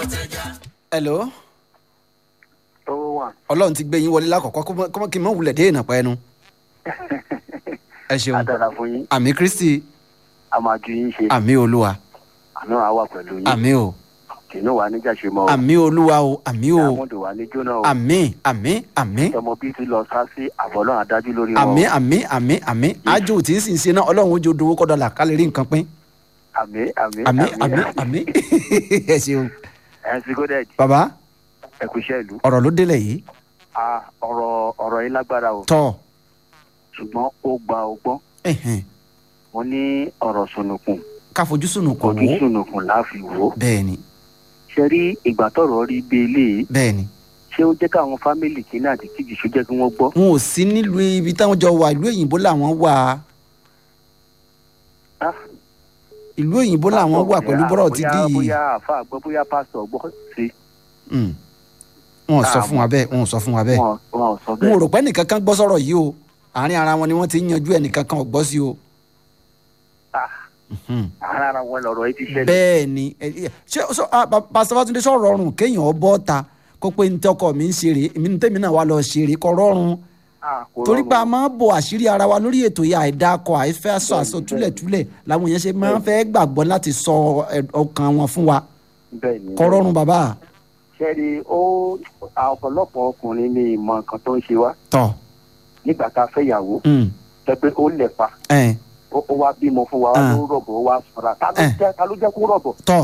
hello owó wà. ọlọ́run ti gbé yín wọlé lákọ̀ọ́kọ́ kó mọ́- kó mọ́ kí n mọ̀ wulẹ̀ dé ìnàpọ̀ ẹnu ẹ ṣeun adara fún yín àmì kristi a máa ju yín ṣe àmì olúwa àná àá wà pẹ̀lú yín àmì o kìnnú wa níjà ṣe mọ́ o àmì olúwa o àmì o diamond wà ní jóná o àmì àmì àmì ọmọ bíi ti lọ sá sí àbọ̀lọ́ adájú lórí wọn àmì àmì àmì àmì ájò tí ń sì ń ṣe náà ọlọ́run ó jẹ́ odò owó kọ́ dọ́là ká lè rí nǹkan pín àmì àmì àmì àmì àmì ẹ ṣeun ẹ ń sigo dẹ́ẹ̀dì bàbá ẹ kú iṣẹ́ ìlú ọ̀rọ̀ ló délẹ̀ yìí Ah, ọ̀rọ̀ ọ̀rọ̀ yín lágbára o tọ́ ṣùgbọ́n ó gba ọgbọ́n ẹ̀hẹ̀n, wọn ní ọ̀rọ̀ sunukun ká fojú sùnù kò ojú wó sunukun láàfin wò ó bẹ́ẹ̀ ni ṣe rí ìgbà tọ̀rọ̀ rí bí eléyìí bẹ́ẹ̀ ni ṣé ó jẹ́ káwọn fámìlì kìíní àti kejì ṣó jẹ́ kí wọ́n gbọ́ wọn ò sí nílùú ibi táwọn jọ wà ìlú òyìnbó làwọn wà Ah. ìlú òyìnbó làwọn wà pẹ̀lú bọ́rọ̀ ti dí bóyá yìí bóyá àfa àgbọ̀ bóyá pásítọ̀ gbọ́ sí Mm. wọn ò sọ fún wa bẹ́ẹ̀ wọn ò sọ fún wa bẹ́ẹ̀ wọn wọn ò sọ wọn ò bẹ́ẹ̀ rò pé ẹnìkan kan gbọ́ sọ̀rọ̀ yìí o àárín ara wọn ni wọ́n ti ń yanjú ẹnìkan kan ò gbọ́ sí o. Ah. Mhm. ara ara wọn lọ̀rọ̀ yìí ti ṣẹlẹ̀ bẹ́ẹ̀ ni ẹ- ẹ- ṣé ṣé ah, pa- pásítọ̀ Fátúndé sọ rọrùn kéèyàn bọ́ ta kó pé ní tọkọ mi ń ṣeré èmi ní tèmi náà wà lọ ṣeré kọ rọrùn Ah, kò torí rọrùn. pé a máa ń bo àṣírí ara wa lórí ètò yìí àìdákọ àìfẹ́ aṣọ àṣọ túlẹ̀túlẹ̀ làwọn èèyàn ṣe máa ń fẹ́ gbàgbọ́ láti sọ ẹ- ọkàn wọn fún wa bẹ́ẹ̀ ni kọ rọrùn bàbá ṣẹ́ni ó ọ̀pọ̀lọpọ̀ ọkùnrin ní ìmọ̀ nǹkan tó ń ṣe wá tọ nígbà tá a fẹ́ yàwó mm, jẹ́ pé ó lẹ̀ pa ẹ, ó ó wá bímọ fún wa Ah. ó rọ̀bọ̀ ó wá sọ̀ra ta ló Eh. jẹ́ ta ló jẹ́ kó rọ̀bọ̀. tọ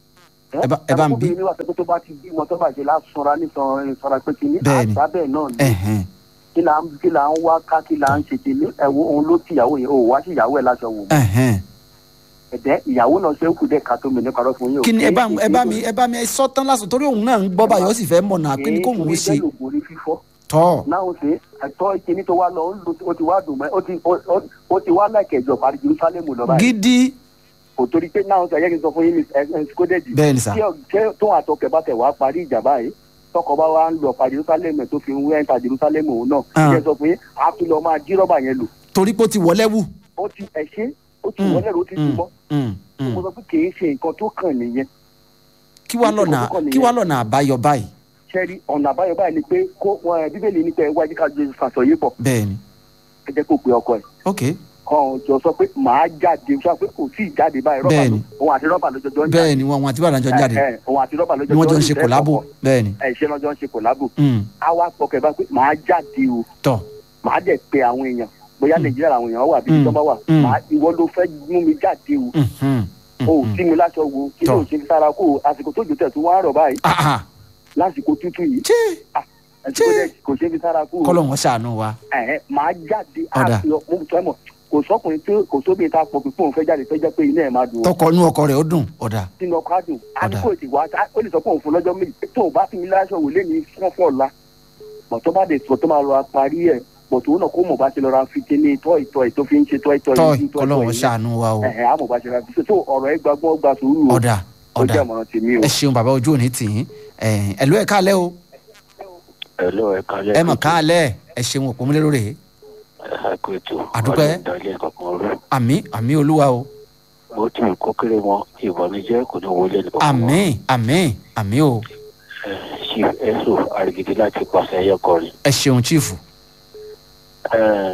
Ẹ bá- ẹ bá ń bí. ẹ̀rọ kóbìnrin wà pé tó bá ti bímọ tó bá ṣe lásọra nísan ìsọra pé kìíní Bẹ́ẹ̀ni. àṣà bẹ́ẹ̀ náà ni ẹhẹn kí là ń kí là ń wá ká kí là ń ṣe kìíní ẹ̀wọ̀ òun ló ti ìyàwó yẹn ò wá sí ìyàwó ẹ̀ láṣọ wò ẹhẹn ẹ̀dẹ́ ìyàwó náà ṣe ń kú dẹ́ ká tó mi ní parọ́ fún yín o. kí ni ẹ bá Kì í ẹ bá ṣe mi ẹ bá mi sọ tán lásán torí òun náà ń gbọ́ báyọ̀ ó sì fẹ́ mọ̀nà kí ni kóun ó ṣe kì í ṣe lògùn fífọ́ tọ náà ó ṣe ẹ̀tọ́ ìkíní tó wá lọ ó ń lo- ó ti wá dùn mọ́ ó ti ó- ó- ó ti wá láìkẹ̀jọ parí Jerusalem lọ báyìí gidi kò torí pé náà ó ṣe ẹ̀yẹ́ kí n sọ fún yín ní ẹ̀ ẹ̀ skódẹ́jì bẹ́ẹ̀ ni sà tí ọ- tí tó àtọkẹ bá tẹ wá parí ìjà báyìí tọkọ bá wá ń lọ pa jerusalem tó fi ń wé ẹ̀ńtà jerusalem òun náà Ah. ṣe sọ pé a tún lọ máa jí rọ́bà yẹn lò torí pé ó ti wọlé wù. ó ti ẹ̀ṣẹ́ ó ti Mm, wọlé rò ó ti mm, túbọ̀ mm, mm. mo sọ pé kì í ṣe nǹkan tó kàn nìyẹn kí wàá lọ́nà kí wàá lọ́nà àbáyọ báyìí ṣẹ́rí ọ̀nà àbáyọ báyìí ni pé kó wọn ẹ̀ bíbélì ní pé ẹ wájú ká jésù fàṣọ yìí pọ̀ bẹ́ẹ̀ ni ẹ jẹ́ kó pe ọkọ ẹ̀ ok kàn jọ sọ pé màá jáde sọ pé kò tí ì jáde báyìí rọ́bà Bẹ́ẹ̀ni. ló òun àti rọ́bà lọ́jọ́ jọ ń bẹ́ẹ̀ ni wọn wọn àti bàdàn jọ ń jáde ẹ, ẹ, òun àti rọ́bà ni lọ́jọ́ wọ́n jọ ń ṣe ìfẹ́ kòlábò kọ̀ọ̀kan. bẹ́ẹ̀ ni ẹ ṣe lọ́jọ́ ń ṣe kòlábò Mm, á wá pọkẹ̀ bá pé màá jáde o tọ màá dẹ̀ pe àwọn èèyàn bóyá Mm. nàìjíríà làwọn èèyàn wà bí Mm. ìjọba wà Mm. màá ìwọ ló fẹ́ mú mi jáde o mhm, o ò mhm. sí mi láṣọ wo kí ló Tọ́. ń ṣe sára kó o àsìkò tó jò tẹ̀ tó wá rọ̀ báyìí Ah, ah, lásìkò tútù yìí ṣé àsìkò Ṣé. dẹ̀ kò ṣe fi sára kó o kọ́lọ̀ wọn ṣàánú wa ẹ̀hẹ́ màá jáde Ọ̀dà. àti mo sọ mọ̀ kò sọkùnrin tó kò sóbi ta pọ̀ pípọ̀ òun fẹ́ jáde fẹ́ jẹ́ pé iná ẹ̀ máa dùn ó tọkọ inú ọkọ rẹ̀ ó dùn ọ̀dà sínú ọkọ̀ àdùn Ọ̀dà. àdúgbò ti wá ó lè sọ pé òun fún lọ́jọ́ méjì tó o bá fi mi láṣọ wò lé ní fọ́fọ́ ọ̀la bọ̀ tó bá dé sọ tó máa lọ parí ẹ̀ bọ̀ tó náà kó mọ̀ bá ti lọ ra fi kíní tọ́ ìtọ́ ì tó fi ń ṣe tọ́ ìtọ́ tọ́ yìí, tọ́ kọ́lọ̀ ìtọ́ wọn yìí. ṣàánú wa o ẹ̀hẹ́ àmọ̀ bá ṣe ra fi tó ọ̀rọ̀ ẹ̀ gbàgbọ́ gba sùúrù o ọ̀dà ó ọ̀dà jẹ́ àmọ̀ràn tèmi o. ẹ ṣeun bàbá ojú òní tì í ẹ̀lú ẹ̀ káalẹ́ o Hello, ẹ kalẹ́ ẹ mọ̀ káalẹ́ ẹ ṣeun òpómúlérò rè é ẹ kú ètò Àdúpẹ́. Ọlọ́run dalẹ̀ kankan rú àmì àmì olúwa o bó ti wù kó kéré wọn ìbànújẹ́ kò ní wọlé ní kankan àmì àmì àmì o ṣì ẹ̀sùn àrègidì láti pàṣẹ ẹyẹ kọrin. ẹ ṣeun chief Ẹ,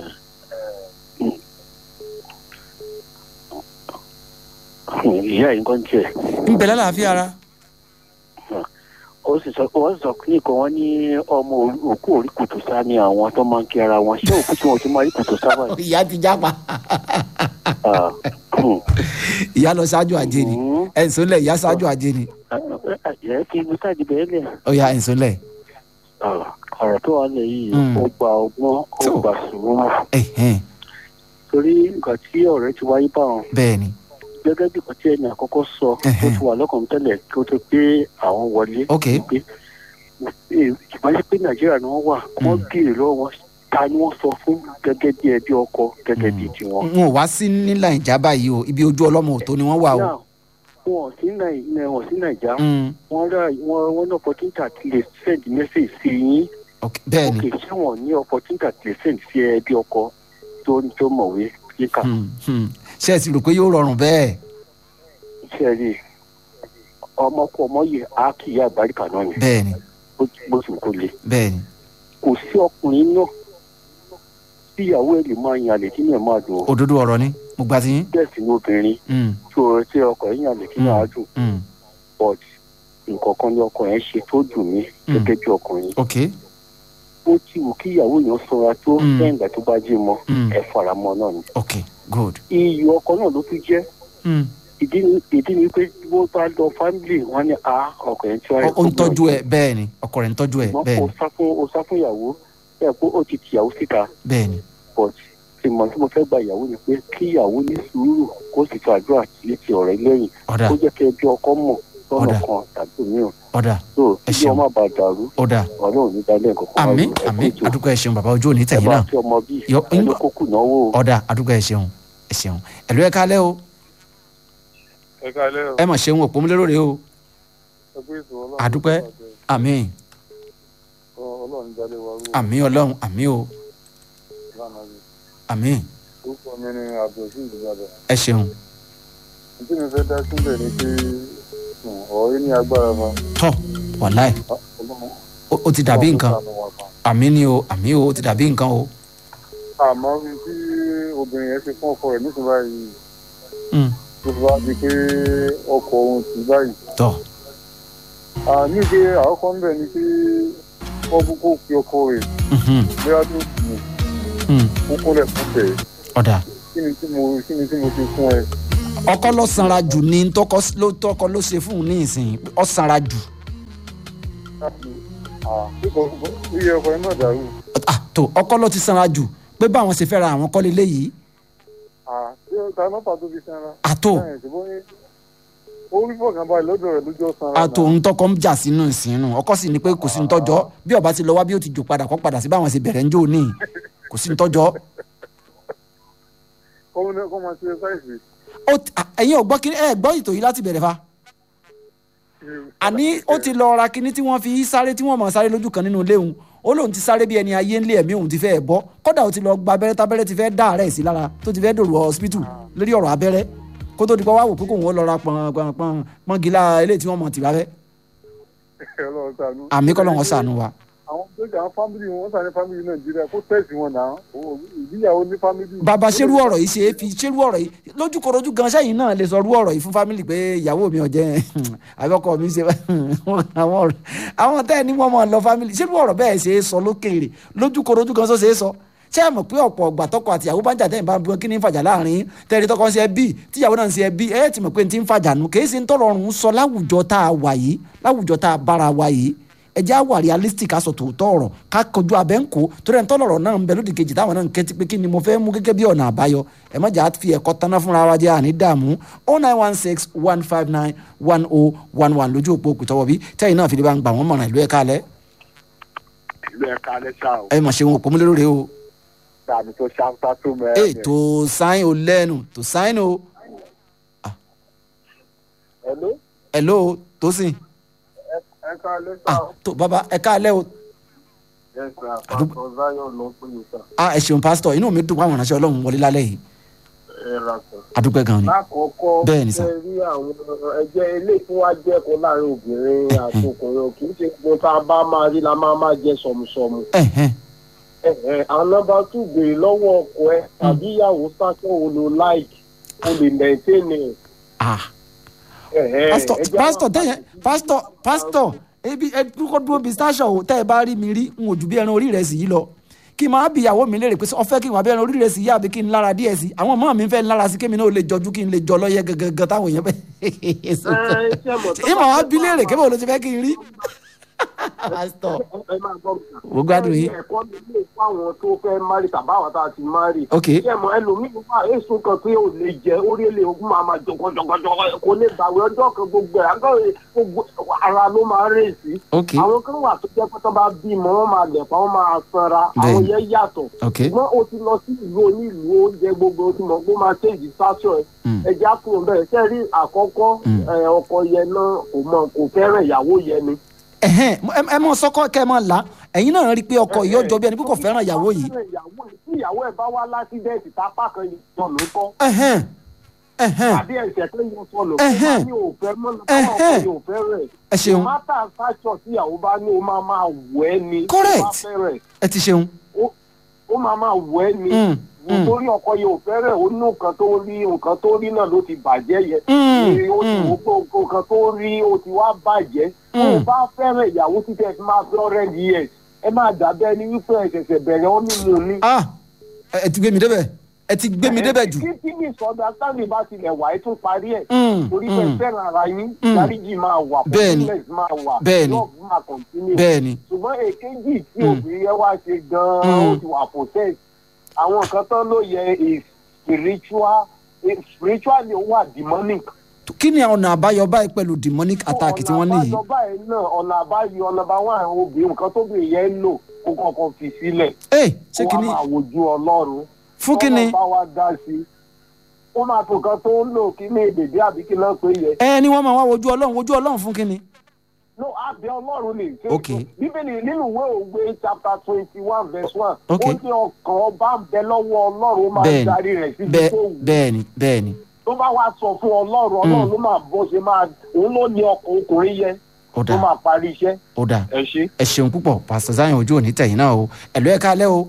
ìyá yìí kan tiẹ̀ ń bẹ lálàáfíà ara ó sì sọ wọ́n sọ nìkan wọ́n ní ọmọ òkú orí kùtù sá ni àwọn tó máa ń kí ara wọn ṣé òkú tí wọ́n ti máa rí kùtù sá báyìí. ìyá ti jápa Ah, hmm. ìyá lọ ṣáájú ajé ni Hmm. ẹ̀ ń sọlẹ̀ ìyá ṣáájú ajé ni ẹ fi ibi sáàdì bẹ́ẹ̀ lẹ̀. ó yá ẹ̀ ń sọlẹ̀ ọ̀rọ̀ tó wà lẹ̀ yìí Mm. ó gba ọgbọ́n ó Tó. gba sùúrù ẹ̀hẹ́n torí nǹkan tí ọ̀rẹ́ ti wáyé bá wọn bẹ́ẹ̀ ni gẹ́gẹ́ bí kan tí ẹni àkọ́kọ́ sọ tó Ẹhẹ́. ti wà lọ́kàn tẹ́lẹ̀ kí ó tó pé àwọn wọlé Ok. pé ìbáṣe pé nàìjíríà ni wọ́n wà wọ́n Mm. béèrè lọ́wọ́ wọn ta ni wọ́n sọ fún gẹ́gẹ́ bí ẹbí ọkọ gẹ́gẹ́ bí Mm. tiwọn. n ò wá sí ní nàìjà báyìí o ibi ojú ọlọ́mọ òtó ni wọ́n wà o Now, wọn ò sí Nàì- wọn ò sí nàìjà Mm, wọn rà wọn wọn ní opportunity àti lè send message sí yín ok, bẹ́ẹ̀ ni ok ṣé wọn ní opportunity àti lè send sí ẹbí ọkọ tó tó mọ̀wé kíkà. Hmm, hmm. ṣé ẹ sì rò pé yóò rọrùn bẹ́ẹ̀ ṣe rí ọmọ kọ ọmọ yẹ á kì í àgbáríkà náà ni bẹ́ẹ̀ ni bó bó sì kó le bẹ́ẹ̀ ni kò sí ọkùnrin náà tí ìyàwó ẹ̀ lè máa yan àlè kí ni ẹ̀ máa dùn ó òdodo ọ̀rọ̀ ni mo gbà tí yín. bẹ́ẹ̀ sì ni obìnrin Mm, tí o tí ọkọ ẹ̀ yan àlè kí ni Mm. àá dùn mm, but nǹkan kan ni ọkọ ẹ̀ ṣe tó dùn mí Mm. gẹ́gẹ́ bí ọkùnrin ok ó ti wù kí ìyàwó yẹn sọra tó Mm. lẹ́yìn ìgbà tó bá jí mọ́ Mm. ẹ fara mọ́ náà ni ok good. iyì ọkọ náà ló tún jẹ́ Mm. ìdí ni ìdí ni pé bó bá lọ fámìlì wọn ni a ọkọ yẹn tí wàá Ó- ó ń tọ́jú ẹ bẹ́ẹ̀ ni ọkọ rẹ̀ ń tọ́jú ẹ ṣùgbọ́n bẹ́ẹ̀ o ni sá fún o sá fún ìyàwó ẹ pé ó ti tìyàwó síta bẹ́ẹ̀ ni but ìmọ̀ tí mo fẹ́ gba ìyàwó ni pé kí ìyàwó ní sùúrù kó sì tó àdúrà létí ọ̀rẹ́ lẹ́yìn ọ̀dà kó jẹ́ kí ẹbí ọkọ mọ̀ lọ́nà Ọ̀dà. kan tàbí òmíràn ọ̀dà tó Ẹ kí ṣeun. ọmọ bá dàrú ọ̀dà ọ̀nà ò ní dalẹ̀ nǹkan kan àmì wáyé. Ẹ àmì kú ètò. àdúgbò ẹ ṣeun bàbá ojú òní ẹ tẹ̀yìn bá náà fi ọmọ bíi Yọ- ẹni kókù náwó ọ̀dà àdúgbò ẹ ṣeun ẹ ṣeun ẹ̀lú ẹ kálẹ́ o ẹ káalẹ́ o ẹ mọ̀ ṣeun òpómúlérò rè o ẹ pé ètò ọlọ́run Àdúpẹ́. àmì ọlọ́run jáde wa rú àmì ọlọ́run àmì o lánàá yìí àmì orúkọ mi ni abdulrasheed ìbàdàn ẹ ṣeun tí mi fẹ́ dá sílẹ̀ ni pé um, ọ̀rọ̀ yìí ní agbára fa tọ́ wàláì Ah, ọlọ́run ó ó ti dàbí ọlọ́run nǹkan ṣàánú wa fa. àmì ni o àmì o ó ti dàbí nǹkan o àmọ́ ohun tí obìnrin yẹn ṣe fún ọkọ rẹ̀ nísìnyí báyìí Mm, tó fi wá di pé ọkọ òun sì báyìí tọ́ àní pé àkọ́kọ́ ń bẹ̀ ni pé wọ́n kúkú fi ọkọ rẹ̀ mhm, bóyá tó kù mm, kúkú rẹ̀ fún tẹ̀ ọ̀dà kí ni tí mo kí ni tí mo ti fún ẹ. ọkọ lọ sanra jù ní tọkọ ló tọkọ ló ṣe fún un ní ìsìn ọ sanra jù iye ọkọ ẹ náà dàrú ah tó ọkọ ló ti sanra jù pé báwọn ṣe fẹ́ ra àwọn kọ́lé léyìí ṣé ta nọ́pà tó fi sanra. àtò Bẹ́ẹ̀, ṣùgbọ́n ní- ó rí fọkànbalẹ̀ lọ́dọ̀ rẹ̀ lójó sanra. àtò ń tọkọ ń jà sínú ìsìnú ọkọ sì ní pé kò sí ń tọjọ bí ọba ti lọ wá bí ó ti jò padà kọ padà sí báwọn ṣe bẹ̀rẹ̀ ń jò ní kò sí ń tọjọ kọ́mọ ní kọ́ máa ṣe sáìsì. ó ti- à, ẹ̀yin ò gbọ́ kí ẹ gbọ́ ìtò yìí láti bẹ̀rẹ̀ fa àní ó ti lọ ra kinní tí wọ́n fi sáré tí wọ́n mọ̀ sáré lójú kan nínú ilé òun ó lóun ti sáré bí ẹni ayé ńlé ẹ̀mí òun ti fẹ́ bọ́ kódà ó ti lọ gba abẹ́rẹ́ tábẹ́rẹ́ ti fẹ́ dá àárẹ̀ sí lára tó ti fẹ́ dòrò hospital lórí ọ̀rọ̀ abẹ́rẹ́ kó tó di pọ́ wá wò pé kóun ó lọ ra pọ̀n pọ̀n pọ̀n pọ́ngilá eléyìí tí wọ́n mọ̀ tìbá fẹ́ Ọlọ́run ṣàánú. àmì kọ́ lọ́wọ́ sànù wa àwọn tó jà àwọn fámìlì wọn sàn ní fámìlì nàìjíríà kó tẹ̀sí wọn náà Ó- ìgbéyàwó ní fámìlì. bàbá ṣerú ọ̀rọ̀ yìí ṣe é fi ṣerú ọ̀rọ̀ yìí lójúkorojú gan sẹ́yìn náà lè sọ rú ọ̀rọ̀ yìí fún fámìlì pé ìyàwó mi ọ̀jẹ̀ àbẹ́kọ̀ mi ṣe àwọn ọ̀rọ̀ àwọn tẹ́ ẹ ní wọ́n máa lọ fámìlì ṣerú ọ̀rọ̀ bẹ́ẹ̀ ṣe é sọ lókèèrè lójúkorojú gan sọ ṣe é sọ ṣé ẹ mọ̀ pé ọ̀pọ̀ ọgbà tọkọ àti ìyàwó bá ń jà tẹ́yìn bá ń bọ́ kí ní ń fàjà láàrin tẹ́rì tọkọ ń ṣe ẹbí tíyàwó náà ń ṣe ẹbí ẹ ti mọ̀ pé n ti ń fàjà nù kì í ṣe ń tọrọ ọrùn sọ láwùjọ tá a wà yìí láwùjọ tá a bára wa yìí ẹ jẹ́ àwà realistic aṣọ tòótọ́ ọ̀rọ̀ ká kojú abẹ́ ń kó torí ẹ̀ ń tọ́lọ̀rọ̀ náà ń bẹ lódì kejì táwọn náà ń kẹ́tí pé kí ni mo fẹ́ mú gẹ́gẹ́ bí ọ̀nà àbáyọ ẹ má jà á fi ẹ̀kọ́ taná fúnra wa jẹ́ àní dààmú oh nine one six one five nine one oh one one lójú òpó òkùtọ́wọ́ bí tẹ́yìn náà fi lè bá ń gbà wọ́n mọ̀ràn ìlú ẹ̀ka alẹ́ ìlú ẹ̀ka alẹ́ ṣá o ẹ mọ̀ ṣe wọn òpó múlẹ́rọ̀ rẹ o tàbí tó ṣáńtà tó ẹ mẹ́rin. tó sáyìn o lẹ́nu tó sáyìn o Hello? hello tó sìn ẹ káalẹ́ ah tó bàbá ẹ̀ka alẹ́ o Yes, sir. Àdúgbò- Pastor Zion ló ń pè yín sà. ah ẹ ṣeun pásítọ̀ inú mi dùn wá àwọn ìránṣẹ́ ọlọ́run wọlé lálẹ́ yìí ẹ ra sọ. adúpẹ́ gan ni lákọ̀ọ́kọ́ Bẹ́ẹ̀ ni sà. ṣe rí àwọn ẹgbẹ́ ilé tí wọ́n á jẹ́kọ̀ọ́ láàrin obìnrin àti ọkùnrin kì í ṣe gbogbo tá a bá máa rí la máa máa jẹ sọ̀mùsọ̀mù. ẹ̀hẹ́n Ẹ̀hẹ̀, àwọn nọ́mbà tù béèrè lọ́wọ́ ọkọ ẹ tàbí ìyàwó sáṣọ wo lo like o lè maintain ẹ̀. ah Ẹ̀hẹ̀, pásítọ̀ ẹjẹ́ pásítọ̀ àwọn tẹ̀yẹ pásítọ̀ pásítọ̀ ebi ẹ dúró dúró bíi station o tẹ́ ẹ bá rí mi rí n ò ju bí ẹran orí rẹ̀ sì yí lọ kí n máa bí ìyàwó mi léèrè pé ọ fẹ́ kí n wà bí ẹran orí rẹ̀ sì yí àbí kí n lára díẹ̀ sí àwọn ọmọ mi fẹ́ lára sí kémi náà ó lè jọjú kí n lè jọ lọ́yẹ gẹ́gẹ́ táwọn èèyàn bẹ́ẹ̀ Ẹ, ṣé mọ̀ tó ìmọ̀ bá wá fẹ́ bí bá léèrè wà- kébà ló ti fẹ́ kí n rí pásítọ̀ ẹ máa gbọ́ mi. Mo gbádùn yín. ẹ̀kọ́ mi lè fún àwọn tó fẹ́ mari tàbí àwọn tá a ti mari. Ok. ṣé mo ẹlòmíì wà èso kan pé ò lè jẹ orí èlé ogun máa ma jọgọjọgọjọ kò lè gbàwé ọjọ́ kan gbogbo ẹ̀ àgọ́ gbogbo ara ló máa ń rè sí. ok àwọn kan wà tó jẹ́ pé tó bá bímọ wọ́n máa lẹ̀pa wọ́n máa sanra àwọn Bẹ́ẹ̀ni. yẹn yàtọ̀. ok ṣùgbọ́n o ti lọ sí ìlú onílùú oúnjẹ gbogbo tí mo gbó máa ṣèjì sáṣọ ẹ̀ Mm. ẹja kúrò bẹ́ẹ̀ sẹ́rí àkọ́kọ́ Mm. ẹ̀, ọkọ yẹn náà kò mọ kò fẹ́ràn ìyàwó yẹn ni. ẹ̀hẹ́n ẹ- ẹ mọ sọkọ kẹ ẹ mọ là ẹ̀yin náà rí i pé ọkọ yìí ọjọ́ bí ẹni pé kò fẹ́ràn ìyàwó yìí tí ìyàwó ẹ̀ bá wá lásídẹ̀ẹ̀tì tápá kan yọ ló kọ́. ẹ̀hẹ́n ẹ̀hẹ́n, àbí ẹ̀ṣẹ̀ tó yẹ sọnù Ẹ̀hẹ́n. kó bá ní òfẹ́ mọ́ káwọn Ẹ̀hẹ́n. ọkọ yóò fẹ́ rẹ̀ ẹ ṣeun mátà sáṣọ tí ìyàwó bá ní o máa máa wọ̀ ẹ́ ni Correct. tó bá fẹ́ rẹ̀ ẹ ti ṣeun. ó máa máa wọ̀ ẹ́ ni Mm, mm, nítorí ọkọ yóò fẹ́ rẹ̀ ó ní nǹkan tó rí nǹkan tó rí náà ló ti bàjẹ́ yẹ mm, Ee, ó ti mm. wò pé nǹkan tó rí ó ti wá bàjẹ́ tó o Mm. bá fẹ́ràn ìyàwó títẹ̀ fi máa fi ọ̀rẹ́ years ẹ máa dàbẹ́ ni wípé ẹ ṣẹ̀ṣẹ̀ bẹ̀rẹ̀ ó ní mu ní. ah ẹ ẹ ti gbé mi débẹ̀ ẹ ti gbé mi débẹ̀ jù. kí tí mi sọdọ sáńdì bá tilẹ̀ wà ẹ tún parí ẹ̀ Mm, torí pé mm. fẹ́ràn ara yín Mm. dáríjì máa wà Bẹ́ẹ̀ni. forgiveness máa wà Bẹ́ẹ̀ni. love máa continue bẹ́ẹ̀ ni ṣùgbọ́n èkejì tí Mm. obìnrin yẹn wá ṣe gan-an Mm. ó ti wà possess àwọn nǹkan tán ló yẹ is spiritual eh, spiritual ni ó wà demonic. kí ni ọ̀nà àbáyọ báyìí pẹ̀lú demonic attack tí wọ́n ní yìí. ọ̀nà àbáyọ báyìí náà ọ̀nà àbáyọ ọ̀nà bá wà àwọn obìnrin nǹkan tóbìnrin yẹn ń lò kó kọ̀ọ̀kan fi sílẹ̀ ẹ ṣé kó kí wá ni máa wojú ọlọ́run fún kí ni Ọlọ́run bá wa dá sí i ó máa tó nǹkan tó ń lò kí ní èdèdè àbí kí náà pé yẹ ẹ ni wọ́n máa wá wojú ọlọ́run wojú ọlọ́run fún kí ni. no àbẹ ọlọ́run ni ṣe Ok. bíbélì nínú ìwé òwe chapter twenty one verse one Ok. ó ní ọkàn ọba ń bẹ lọ́wọ́ ọlọ́run ó máa Bẹ́ẹ̀ni. darí rẹ̀ síbi bẹ́ẹ̀ tó wù bẹ́ẹ̀ ni bẹ́ẹ̀ ni tó bá wá sọ fún ọlọ́run ọlọ́run ló máa bó ṣe máa òun ló ní ọkàn ọkùnrin yẹn ó tó dà máa parí iṣẹ́ ó dà ẹ ṣe. ẹ ṣeun púpọ̀ pásítọ̀ Zion ojú òní tẹ̀yìn náà o ẹ̀lú ẹ̀ka alẹ́ o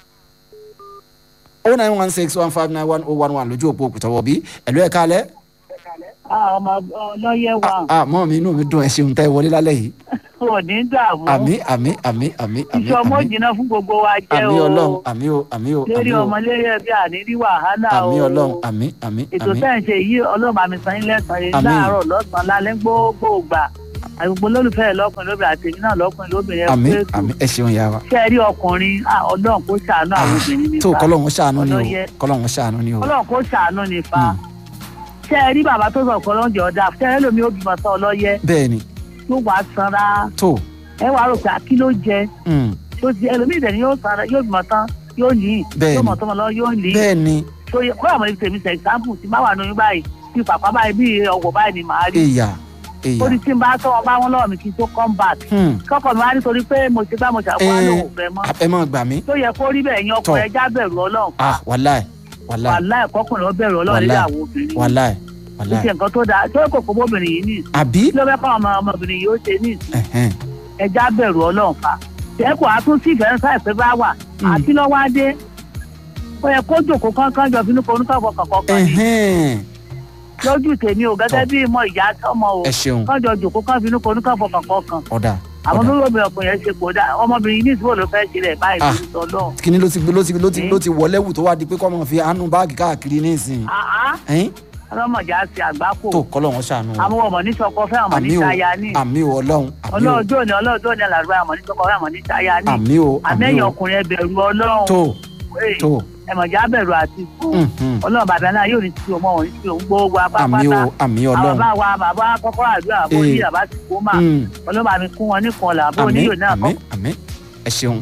o nine one six one five nine one oh one one lójú òpó òkúta wọ̀bí ẹ̀lú ẹ̀ka alẹ́ ọmọ ọlọ́yẹ̀ wa ah mọ́ mi inú mi dùn ẹ ṣeun tẹ́ ẹ wọlé lálẹ́ yìí kò ní dààmú àmì àmì àmì àmì àmì iṣẹ́ ọmọ àmì jìnnà fún gbogbo wa jẹ́ àmì o ọlọ́run àmì o àmì o lérí àmì o ọmọ lérí ẹbí àníní wàhálà o àmì ọlọ́run àmì àmì ètò àmì tẹ́ ń ṣe yìí ọlọ́run àmì sàn yín lẹ́sàn-án yìí Àmín. láàárọ̀ lọ́sàn-án lálẹ́ gbogbo gbà àgbègbè olólùfẹ́ ẹ̀ lọ́kùnrin lóbìnrin àti èmi náà lọ́kùnrin lóbìnrin ẹ̀ àmì pé ètò àmì ẹ ṣeun yà wá. ṣé ẹ rí ọkùnrin ah, ọlọ́run kó ṣàánú àwọn obìnrin nípa tó kọlọ́hún ṣàánú ni o Ọlọ́yẹ. kọlọ́hún ṣàánú ni o. ọlọ́run kó ṣàánú nípa Mm. ṣé ẹ rí bàbá tó sọ ọ̀pọ̀ lọ́njẹ́ ọ̀dà ṣé ẹ lómi ó bímọ sọ ọlọ́yẹ bẹ́ẹ̀ ni tó wàá sanra tó ẹ wàá rò pé kí ló jẹ mm, tó ti ẹlòmíì dẹ̀ ni yóò sanra yóò bímọ tán yóò ní Bẹ́ẹ̀ni. yóò mọ̀ tọmọ lọ yóò ní bẹ́ẹ̀ ni tó yẹ kó àwọn ibi tèmi sẹ example tí má wà lóyún báyìí bí pàpà báyìí bí ọwọ́ báyìí ni màá rí èyà ó èyà ní tí n bá tọ́ wọn bá wọn lọ́wọ́ mi kí n tó come back hmm, kọ́kọ́ mi wá nítorí pé mo ti bá mo ṣàkóso Eh. àlọ́ òfẹ́ mọ́ ẹ mọ̀ gbà mí tó yẹ kó rí bẹ́ẹ̀ yan ọkọ Tọ́. ẹja bẹ̀rù ọlọ́run ah wàláì wàláì wàláì kọkùnrin ó bẹ̀rù ọlọ́run nílé Wàláì. àwọn obìnrin wàláì kò wàláì sí nǹkan tó dáa tó kò fún obìnrin yìí ní ìsìn àbí kí ló fẹ́ fáwọn ọmọ ọmọbìnrin yìí ó ṣe ní ìsìn ẹ̀hẹ́n, ẹja bẹ̀rù ọlọ́run fa tẹ́kọ̀ àtún sí ìfẹ́ sáì pé bá wà Mm. àti lọ́wọ́ adé ó yẹ kó jòkó kánkán jọ fínú konú káfọ́ kọ̀ọ̀kan kan ní ẹ̀hẹ́n, lójú tèmi ò gẹ́gẹ́ Tọ́. bí ìmọ̀ ìyá sọmọ o ẹ ṣeun kán jọ jòkó kán finú konú káfọ́ kọ̀ọ̀kan kan ọ̀dà àwọn tó ọ̀dà lóbi ọkùnrin yẹn ṣe kò dá ọmọbìnrin yìí ní ìsúwò ló fẹ́ ṣe rẹ̀ báyìí Ah. lórí sọlọ́ kíní ló ti ló ti ló ti Eh. ló ti wọlé wù tó wá di pé kọ́ mọ̀ fi àánú báàgì káàkiri nísìnyí ẹ̀yìn ọlọ́mọdé á ti àgbákò tó kọ́lọ́hún ṣàánú wa àwọn ọmọ ní sọkọ fẹ́ ọmọ ní àmì o ṣaya ní àmì o ọlọ́run àmì o ọlọ́ọ̀dọ́ ni ọlọ́ọ̀dọ́ ni alàrúbá ọmọ ní sọkọ fẹ́ ọmọ ní ṣaya ní àmì o àmì àmẹ́yìn o ọkùnrin ẹ bẹ̀rù ọlọ́run tó Ee, tó ẹ̀mọ̀já bẹ̀rù àti sùn mhm, ọlọ́run bàbá náà yóò ní tí ọmọ òun tí òun gbogbo àmì o apápátá àmì àwọn ọlọ́run bá wa bàbá kọ́kọ́ àdúrà bó Eh. ní bàbá ti kó mà Mm. ọlọ́ba mi kún wọn nìkan là bó àmì nílò náà àmì kọ́ àmì ẹ ṣeun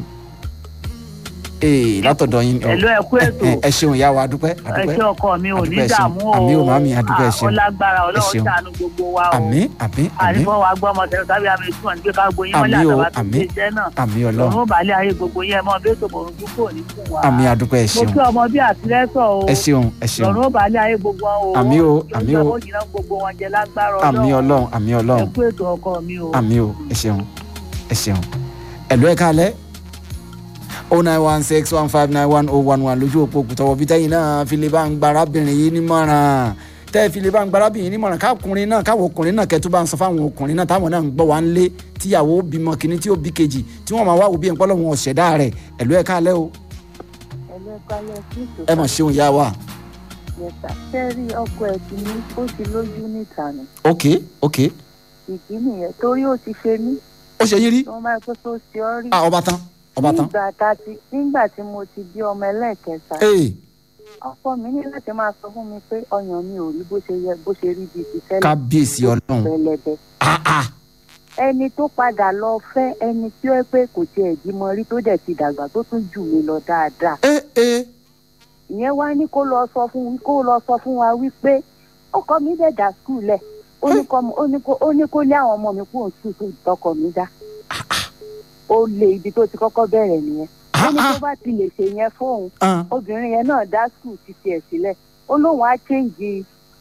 ee látọ̀dọ̀ yín ẹ̀lú ẹ̀kú ètò ẹ ẹ ṣeun ìyá wa adúpẹ́ ẹ adúpẹ́ ṣé ọkọ mi ò ní Adúpẹ́, ẹ ṣeun. dààmú o Àmì o, màámi, adúpẹ́, ẹ Ah, ṣeun. ó lágbára Ẹ ọlọ́run ṣeun. ṣàánú gbogbo wa o àmì àmì àmì ànífọ́ wa gbọ́ ọmọ tẹ̀lé tàbí àmì ìtumọ̀ ní pé ká gbóyin mọ́lẹ̀ Àmì o, àtàwà tó àmì. ṣe iṣẹ́ náà àmì ọlọ́run lọ́run ó bàálẹ̀ ayé gbogbo yẹn mọ́ bẹ́ẹ̀ tó bọ̀rùn tó kò ní fún wa àmì adúpẹ́ ẹ mo ṣeun kí ọmọ bí àtìlẹ́sọ̀ o ẹ ṣeun ẹ ṣeun lọ́run ó bàálẹ̀ ayé gbogbo wọn o Àmì o, àmì o. ó jìnnà gbogbo wọn jẹ lágbára àmì ọlọ́run àmì ẹ ọlọ́run kú ètò ọkọ mi o àmì o ẹ ṣeun ẹ ṣeun ẹ̀lú ẹ̀ kálẹ̀ o nine one six one five nine one oh one one lójú òpó òkùtọ̀wọ̀ bí tẹ́yìn náà fi lè bá ń gba arábìnrin yìí nímọ̀ràn tẹ́ ẹ fi lè bá ń gba arábìnrin yìí nímọ̀ràn káàkùnrin náà káwọn ọkùnrin náà kẹ́tù bá ń sọ fáwọn ọkùnrin náà táwọn náà ń gbọ́ wá ń lé tíyàwó bímọ kìíní tí ó bí kejì tí wọ́n máa wá òbí ẹ̀ńpọ́ lọ́wọ́ ọ̀ṣẹ̀dá rẹ̀ ẹ̀lú ẹ̀ kálẹ̀ o ẹlẹ́kálẹ̀ sí ẹ mọ̀ ṣeun ìyá wa ìtòkà sẹ́rí ọkọ ẹ̀ ti ní ó ti lójú níta ni ok ok ìdí nìyẹn torí ó ti ṣe mí ó ṣe yín rí tí wọ́n bá pẹ́ tó ṣe ọ́ rí ah ọba tán ọba tán nígbà tá a ti nígbà tí mo ti bí ọmọ ẹlẹ́ẹ̀kẹta ee ọkọ mi ní láti máa sọ fún mi pé ọyàn mi ò rí bó ṣe yẹ bó ṣe rí bíi ti tẹ́lẹ̀ kábíyèsí ọlọ́run pẹlẹbẹ ah ah ẹni tó padà lọ fẹ́ ẹni tí ó pé kò tiẹ̀ bímọ rí tó dẹ̀ ti dàgbà tó tún jù mí lọ dáadáa ee ee ìyẹn wá ní kó lọ sọ fún kó lọ sọ fún wa wípé ọkọ mi dẹ̀ dà skul lẹ̀ ó ní kó- ó ní kó- ó ní kó lé àwọn ọmọ mi kúrò skul tó tọkọ mi dá ó lé ibi tó ti kọ́kọ́ bẹ̀rẹ̀ nìyẹn ó ní tó bá ti lè ṣe yẹn fóun ah obìnrin yẹn náà dá skul ti tiẹ̀ sílẹ̀ ó lóun á chéǹjì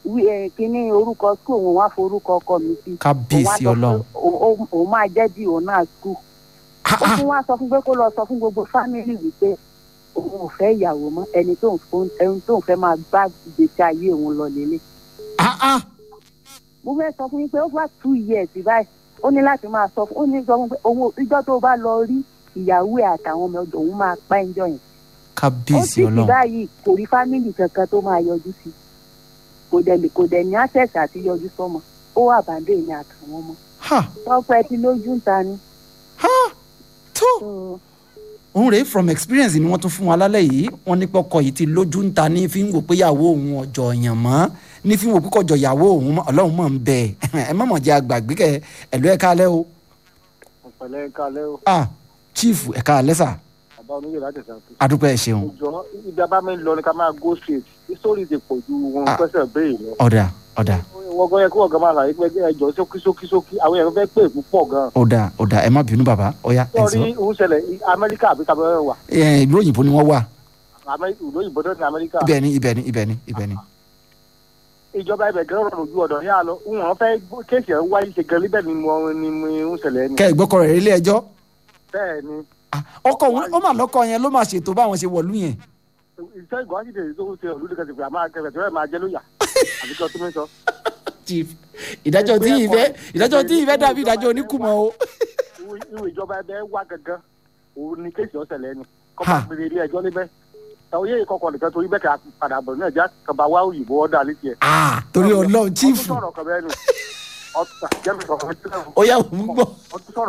wí ẹ kíní orúkọ skul òun wá forúkọ ọkọ mi sí. kábíyèsí Òun wá ọlọ́run sọ pé òun- òun- òun máa jẹ́ bí òun náà skul. Ah, ó ah, tún wá sọ fún pé kó lọ sọ fún gbogbo fámìlì wípé òun ò fẹ́ ìyàwó mọ́ ẹni tó ń fún ẹni tó ń fẹ́ máa gbá ìgbésí ayé òun lọ lélẹ̀. ah, ah. mo fẹ́ sọ fún yín pé over two years báyìí ó ní láti máa sọ fún ó ní sọ fún pé òun ò- ìjọ́ tó bá lọ rí ìyàwó ẹ̀ àtàwọn ọmọ ọdọ òun máa pa ẹjọ́ yẹn. ó kábíyèsí sì ti ọlọ́run báyìí kò rí fámìlì kankan tó máa yọjú sí kò dẹ̀ lè- kò dẹ̀ ní access àti yọjú sọ́mọ ó wà bàndé ní àtàwọn ọmọ ha tọ́pẹ́ tí lójú ń ta ni. ha tó So, òun rèé from experience ni wọ́n tún fún wa lálẹ́ yìí wọ́n ní pọ́kọ yìí ti lójú ń ta ní fi ń wò pé ìyàwó òun ọjọ́ ọ̀yàn mọ́ ní fi ń wò pé kọjọ ìyàwó òun mọ́ ọlọ́run mọ̀ ń bẹ̀ ẹ má mọ̀ jẹ́ àgbàgbé kẹ ẹ̀lú ẹ̀ kálẹ̀ o ọ̀pẹ̀lẹ̀ kalẹ́ o ah chief ẹ̀ kálẹ̀ sà bàbá oníyè láti ṣàkóso. adúpẹ́ ẹ̀ ṣeun ìjọ ibi abámi lọ ni ká máa go straight sórí ti pọ̀ ju wọn Ah. pẹ́sẹ̀ béèrè lọ. ọ̀dà ọ̀dà wọ́n gbọ́ yẹ kí wọ́n gan máa ṣàyè pé ẹjọ́ sókí sókí sókí àwọn èèyàn fẹ́ pè púpọ̀ gan. ọ̀dà ọ̀dà ẹ má bínú bàbá ọ̀yá ẹ̀ sọ sọ́ọ́rí òun ṣẹlẹ̀ amẹ́ríkà àbí tàbí wà ẹ̀ ìlú òyìnbó ni wọ́n wà Amẹ́- ìlú òyìnbó tó ní amẹ́ríkà. ibẹ̀ ni ibẹ̀ ni ibẹ̀ ni ibẹ̀ ni ìjọba ibẹ̀ gan rọrùn ju ọ̀dọ̀ ní àlọ́ wọn fẹ́ kéèsì ẹ̀ ń wáyé ṣe gan níbẹ̀ ni mo ni mo ń ṣẹlẹ̀ ni. kẹ́ ẹ̀ gbọ́kọ̀ rẹ̀ ilé ẹjọ́ bẹ́ẹ̀ ni Ah, ọkọ òun ó mà lọ́kọ yẹn ló máa ṣètò báwọn ṣe wọ̀lú yẹn iṣẹ́ ìgbọ́n sì tèmi tó ń ṣe olùdí kan ti pè àmọ́ akẹ́kẹ́ tó rẹ̀ máa jẹ́ lóyà àbí kí ọtún mi sọ. chief ìdájọ́ tí ìfẹ́ ìdájọ́ tí ìfẹ́ dàbí ìdájọ́ oníkùmọ̀ o Irú- irú ìjọba ẹbẹ wá gangan òun ni kéèsì ọ̀sẹ̀ lẹ́nu kọ́ Ha. máa pèrè ilé ẹjọ́ níbẹ̀ tàwọn yé ìkọkọ̀ nìkan torí bẹ́ẹ̀ kà padà bọ̀ náà já kaba wá òyìnbó ọ̀dà létí ẹ̀. Ah, torí ọlọ́run chief ọtún sọ̀rọ̀ kan bẹ́ẹ̀ nù ọtún jẹ́mi sọ̀rọ̀ ó yà wọ́n gbọ́. ọtún sọ̀rọ̀